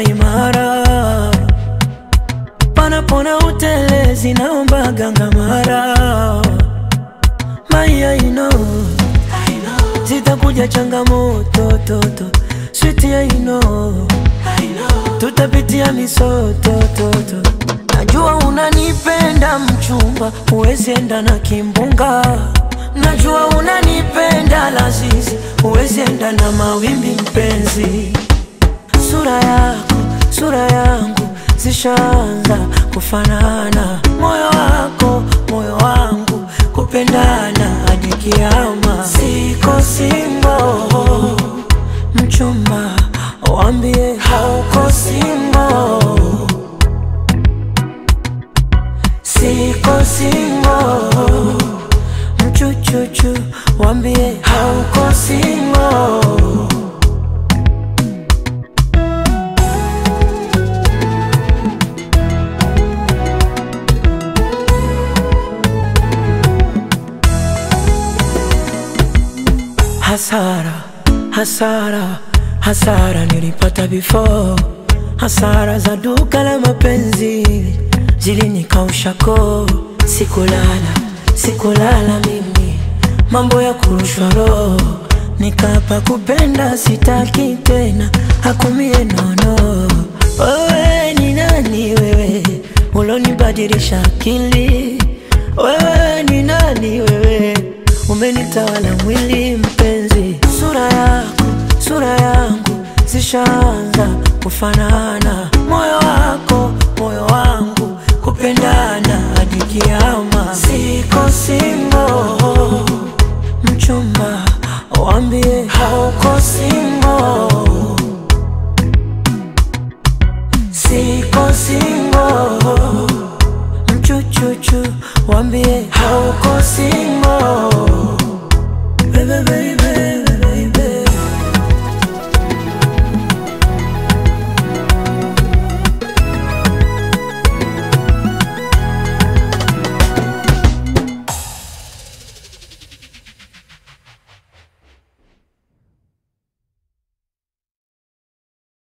simama imara, panapona utelezi, naomba ganga mara maya ino zitakuja changamoto toto switi ya ino tutapitia misoto toto najua unanipenda mchumba huwezi enda na kimbunga najua unanipenda lazizi huwezi enda na mawimbi mpenzi sura yako sura yangu zishaanza kufanana moyo wako moyo wangu kupendana hadi kiama siko singo mchumba wambie hauko singo siko singo mchuchuchu wambie hauko singo Hasara, hasara, hasara nilipata before. Hasara za duka la mapenzi zilinikausha koo. Sikulala, sikulala mimi, mambo ya kurushwa roho. Nikapa kupenda sitaki tena, hakumie nono. Wewe ni nani wewe, ulonibadilisha akili? Wewe ni nani wewe umenitawala mwili mpenzi, sura yako sura yangu zishaanza kufanana, moyo wako moyo wangu kupendana hadi kiama. Siko singo mchumba, wambie hauko singo, siko singo mchuchuchu, wambie hauko singo